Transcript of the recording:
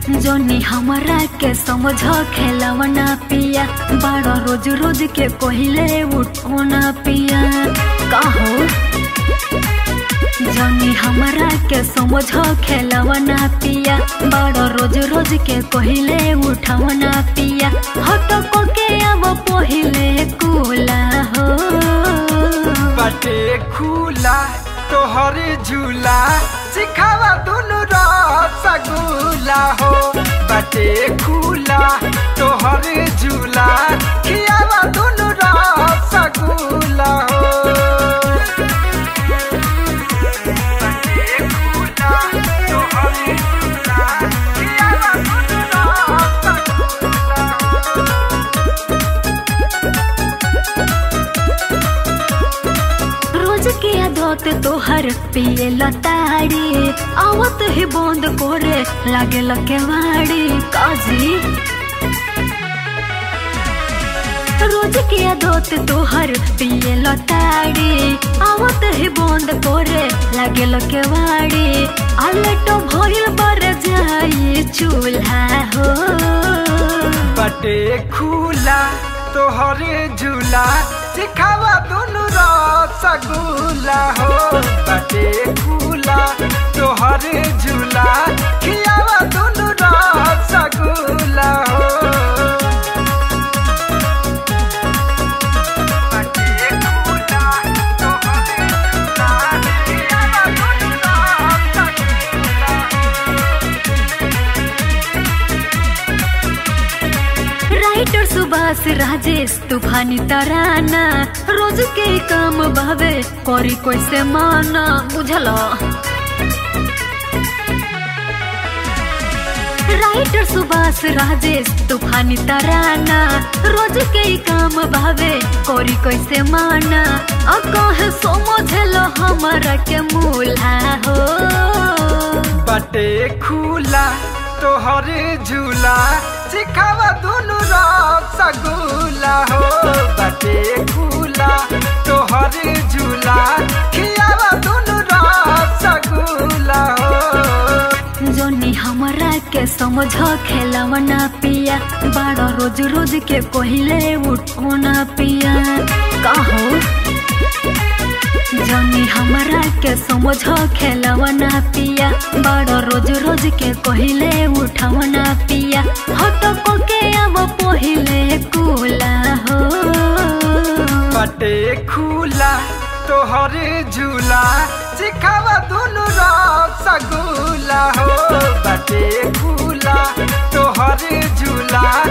जोनी हमरा के समझ खेलवना पिया बड़ा रोज रोज के कोहिले उठोना पिया कहो जोनी हमरा के समझ खेलवना पिया बड़ा रोज रोज के कोहिले उठवना पिया हट को के अब पहिले कुला हो बाटे खुला तोहर झूला सिखावा दुनु रसगुल्ला हो बाटे खुला तोहर झूला खियावा दुनु रसगुल्ला हो बाटे खुला तोहर झूला खियावा दुनु रसगुल्ला हो रोज के आदत तोहर पिए लताड़ी आवत ही बंद करे लागे लकेवाड़ी काजी रोज के आदत तोहर पिए लताड़ी आवत ही बंद करे लागे लकेवाड़ी आलटो भइल बर जाई चूल्हा हो बटे खुला तोहरे झूला सिखावा दुनु रसगुल्ला हो बटे खुला तोहरे झूला खियावा दुनु रसगुल्ला हो बटे खुला तोहरे झूला खियावा दुनु रसगुल्ला राइटर सुभाष राजेश तूफानी तराना रोज के काम भावे करी कैसे माना बुझल राइटर सुभाष राजेश तूफानी तराना रोज के काम भावे करी कैसे माना आ कहे समझल हमारा के मूल्हा हो बटे खुला तोहरे झूला सिखावा दुनु रसगुल्ला हो बटे खुला तोहरे झूला खियावा दुनु रसगुल्ला हो जोनी हमरा के समझ खेलवना पिया बड़ा रोज रोज के कोहिले उठोना पिया कहो जोनी हमरा के समझ खेलवना पिया बड़ा रोज रोज के कोहिले उठवना पिया हट को के अब पहिले कुला हो बटे खुला तोहरे झूला सिखावा दुनु रसगुल्ला हो बटे खुला तोहरे झूला